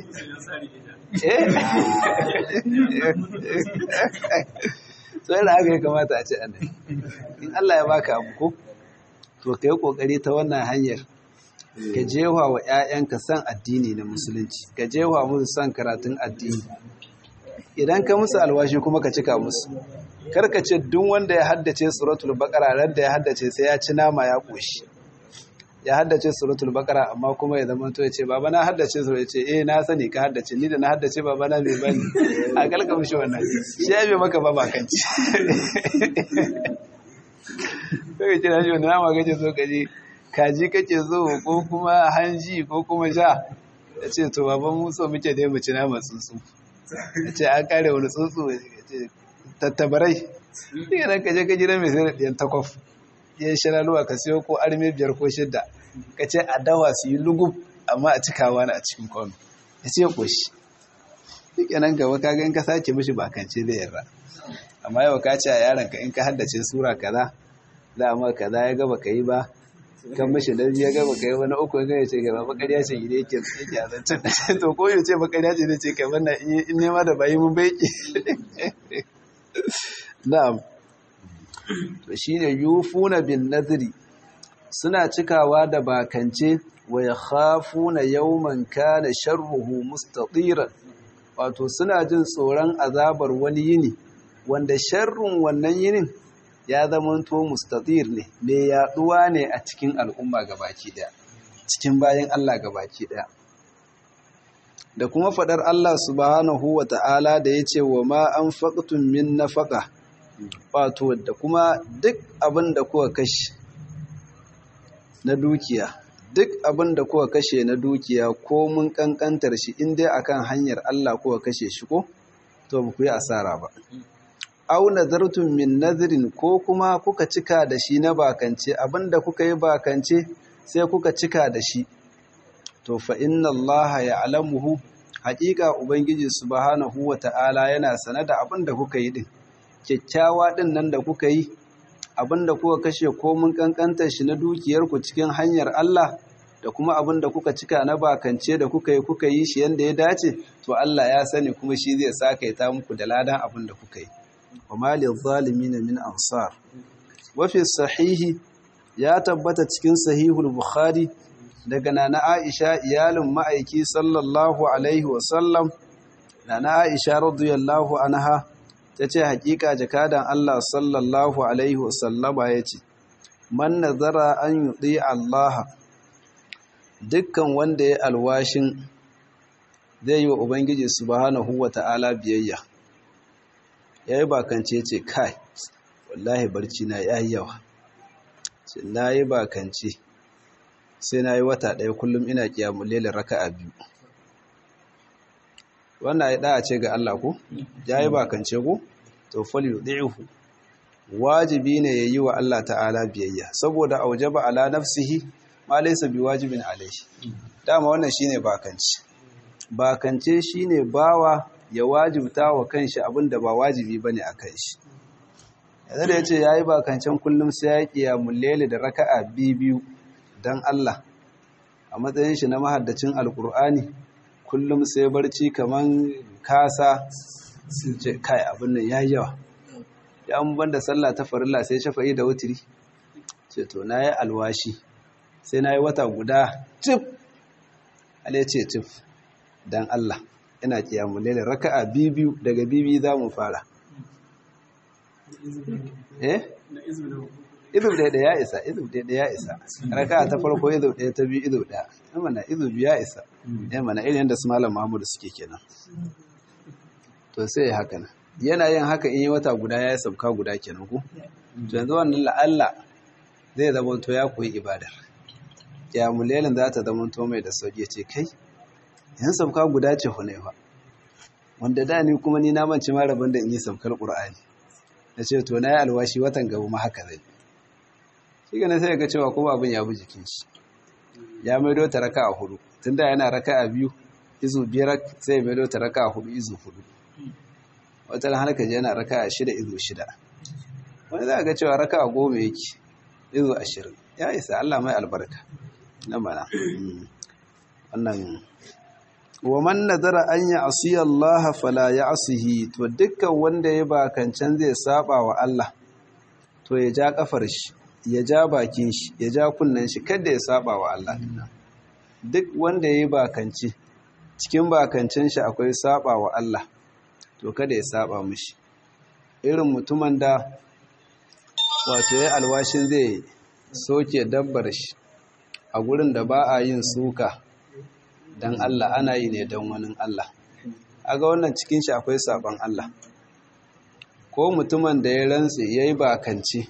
sai da haka ya kamata a ce annabi in Allah ya baka abu ko to ka yi kokari ta wannan hanyar ka jewa wa 'ya'yanka san addini na musulunci ka jewa musu san karatun addini idan ka musu alwashi kuma ka cika musu karka ce duk wanda ya haddace suratul baqara ran da ya haddace sai ya ci nama ya koshi ya haddace suratul baqara amma kuma ya zama to ya ce baba na haddace sura ya ce eh na sani ka haddace ni da na haddace baba na bai bani a kalka mishi wannan shi ya bai maka ba bakanci kai kira shi wannan nama kace so kaje kaji kake so ko kuma hanji ko kuma sha ya ce to baban mu so muke dai mu ci nama tsuntsu ya ce an kare wani tsuntsu ya ce tattabarai daga nan kaje ka jira mai sai da ɗiyan takwaf ya yi shiraluwa ka siyo ko arme biyar ko shidda ka ce a dawa su yi lugub amma a cikawa na a cikin kwano ya ce ƙoshi duk nan gaba ka in ka sake mishi bakance zai yarda amma yau ka ce a yaron ka in ka haddace sura kaza za a ma kaza ya gaba ka yi ba kan mashi da ya gaba ka yi wani uku ya ce gaba bakariya ce gida yake yake a zancen to ko ya ce bakariya ce zai ce kai wannan in nema da bayi mun bai na'am to shine yufuna bin nadri suna cikawa da bakance wa yakhafuna yawman kana sharruhu mustatiran wato suna jin tsoron azabar wani yini wanda sharrun wannan yinin ya zamanto mustatir ne mai yaduwa ne a cikin al'umma gabaki daya cikin bayan Allah gabaki daya da kuma fadar Allah subhanahu wa ta'ala da yace wa ma anfaqtum min nafaqa wato da kuma duk abin da kuka kashe na dukiya duk abin da kuka kashe na dukiya ko mun kankantar shi in dai akan hanyar Allah kuka kashe shi ko to ba ku yi asara ba au nazartum min nadrin ko kuma kuka cika da shi na bakance abin da kuka yi bakance sai kuka cika da shi to fa inna Allah ya'lamuhu haƙiƙa ubangiji subhanahu wata'ala yana sane da abin da kuka yi din kyakkyawa ɗin nan da kuka yi abin da kuka kashe komin ƙanƙantar shi na dukiyarku cikin hanyar Allah da kuma abin da kuka cika na bakance da kuka yi kuka yi shi yadda ya dace to Allah ya sani kuma shi zai sakaita muku da ladan abin da kuka yi wa malil zalimin min ansar wa fi sahihi ya tabbata cikin sahihul bukhari daga nana Aisha iyalin ma'aiki sallallahu alaihi wa sallam nana Aisha radiyallahu anha ta ce hakika jakadan Allah sallallahu alaihi wasallama ya ce man nazara an yuɗi Allah dukkan wanda ya alwashin zai yi wa Ubangiji subhanahu wa ta'ala biyayya ya yi bakance ce kai wallahi barci na ya yi yawa ce na yi bakance sai na yi wata ɗaya kullum ina kiyamun lelin raka a biyu wannan ya ɗaya ce ga Allah ko ya yi bakance ko to fali yuɗi'uhu wajibi ne ya yi wa Allah ta'ala biyayya saboda aujaba ala nafsihi ma laysa biwajibin alaihi dama wannan shine bakance bakance shine bawa ya wajibta wa kanshi abinda ba wajibi bane a kanshi yanzu da yace yayi bakancen kullum sai ya kiyamul layli da raka'a biyu dan Allah a matsayin shi na mahaddacin alkur'ani kullum sai barci kaman kasa sun ce kai abin nan yayi yawa ya an banda sallah ta farilla sai shafa'i da wutiri ce to nayi alwashi sai nayi wata guda tif ale ce tif dan Allah ina kiyamu laila raka'a biyu daga bibi za mu fara eh izu ɗaya da ya isa izu ɗaya da ya isa raka'a ta farko izu ɗaya ta biyu izu ɗaya ya mana izu biyu ya isa ya mana irin yadda su malam Muhammadu suke kenan to sai haka nan yana yin haka in yi wata guda ya yi sabka guda kenan ku to yanzu wannan la'alla zai zama to ya koyi ibadar kiyamulelin za ta zama to mai da sauki ce kai yan sabka guda ce hunaifa wanda da ni kuma ni na manci ma rabin da in yi sabkar qur'ani na ce to na yi alwashi watan gaba ma haka zai shi ga sai ga cewa kuma abin ya bi jikin shi ya maido ta raka a hudu tunda yana raka a biyu izu biyar sai ya maido ta raka a hudu izu hudu wata har ka yana raka a shida izu shida wani za a ga cewa raka a goma yake izu ashirin ya isa Allah mai albarka na mana wannan wa man nadara an ya asiya Allah fala ya asihi to dukkan wanda ya bakancan zai saba wa Allah to ya ja kafar shi ya ja bakin shi ya ja kunnen shi kada ya saba wa Allah duk wanda ya bakance cikin bakancen shi akwai saba wa Allah to kada ya saba mishi irin mutumin da wato ya alwashin zai soke dabbar shi a gurin da ba a yin suka don Allah ana yi ne don wani Allah aga wannan cikin shi akwai saban Allah ko mutumin da ya rantse ya yi bakance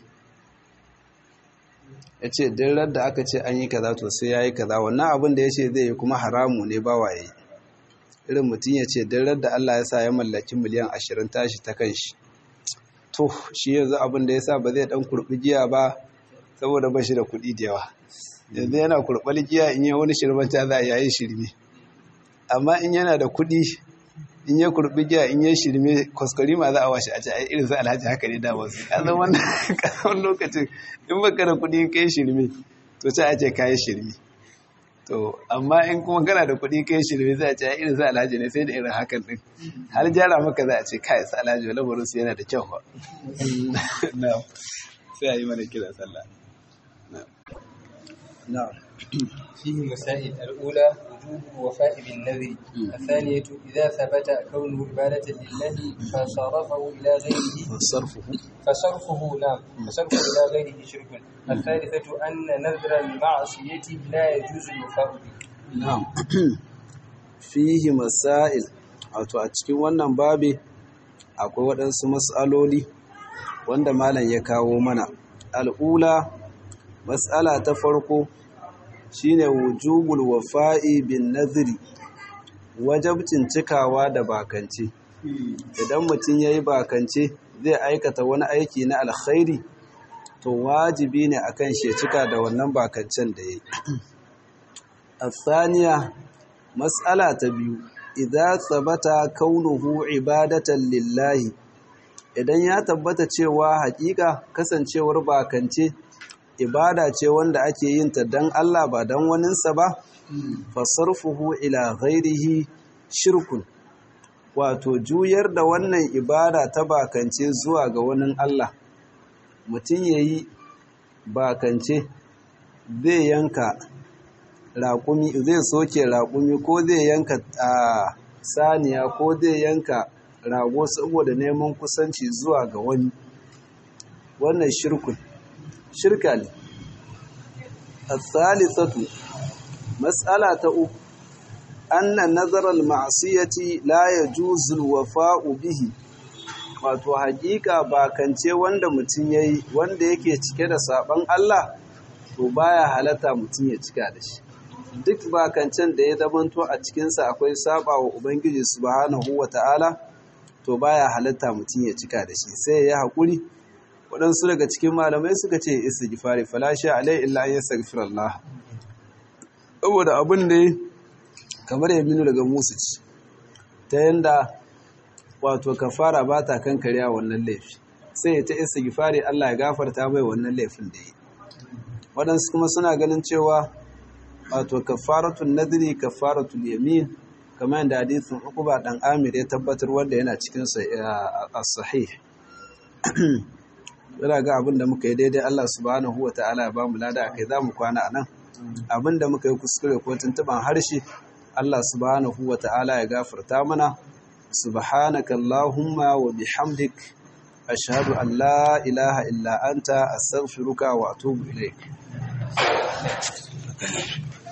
ya ce dirar da aka ce an yi kaza to sai ya yi kaza wannan abin da ya ce zai yi kuma haramu ne ba waye irin mutum ya ce dirar da Allah ya sa ya mallaki miliyan ashirin tashi ta kan shi to shi yanzu abin da ya sa ba zai dan kurbi giya ba saboda ba shi da kuɗi da yawa yanzu yana kurɓar giya in yi wani shirmanta za a yayi shirme amma in yana da kuɗi in ya kurɓi giya in yi shirme kwaskwari ma za a washe a ce ai irin su alhaji haka ne da wasu a zama wannan kasar lokacin in baka da kuɗi kai shirme to sai a ce kayi shirme to amma in kuma kana da kuɗi kai shirme za a ce ai irin su alhaji ne sai da irin hakan din har gyara maka za a ce kai su alhaji wala baro su yana da kyau ba sai a yi mana kira sallah نعم فيه مسائل الأولى وجوب الوفاء بالنذر الثانية إذا ثبت كونه عبادة لله فصرفه إلى غيره فصرفه فصرفه نعم فصرفه إلى غيره شرك الثالثة أن نذر المعصية لا يجوز الوفاء به نعم فيه مسائل wato a cikin wannan babi akwai waɗansu matsaloli wanda malam ya kawo mana al'ula matsala ta farko shine wujubul wafa'i bin naziri wajabcin cikawa da bakance idan mutum yayi bakance zai aikata wani aiki na alkhairi to wajibi ne akan shi cika da wannan bakancen da yayi الثانية مسألة تبيو إذا ثبت كونه عبادة لله idan ya tabbata cewa hakika kasancewar bakance ibada ce wanda ake yin ta dan Allah ba dan waninsa ba fasarfuhu ila ghairihi shirkun wato juyar da wannan ibada ta bakance zuwa ga wani Allah mutum yayi bakance zai yanka raƙumi zai soke raƙumi ko zai yanka saniya ko zai yanka rago saboda neman kusanci zuwa ga wani wannan shirkun shirka ne الثالثة مسألة أخرى أن نظر المعصية لا يجوز الوفاء به wato hakika bakance wanda mutum yayi wanda yake cike da saban Allah to baya halatta mutum ya cika da shi duk bakancen da ya zamanto a cikinsa akwai saba wa ubangiji subhanahu wata'ala to baya halatta mutum ya cika da shi sai ya haƙuri waɗansu daga cikin malamai suka ce istighfari falashi alai illa an yastaghfir Allah saboda abin da kamar ya minu daga musu ci ta yanda wato kafara ba ta kankariya wannan laifi sai ya ta istighfari Allah ya gafarta mai wannan laifin da yi waɗansu kuma suna ganin cewa wato kafaratun nadri kafaratul yamin kamar yadda hadisin Uqba dan Amir ya tabbatar wanda yana cikin as-sahih yana ga abin da muka yi daidai Allah subhanahu wa ta'ala ya ba mu lada a kai za mu kwana a nan abin da muka yi kuskure ko tuntuban harshe Allah subhanahu wa ta'ala ya gafarta mana subhanaka Allahumma wa bihamdik ashhadu an la ilaha illa anta astaghfiruka wa atubu ilaik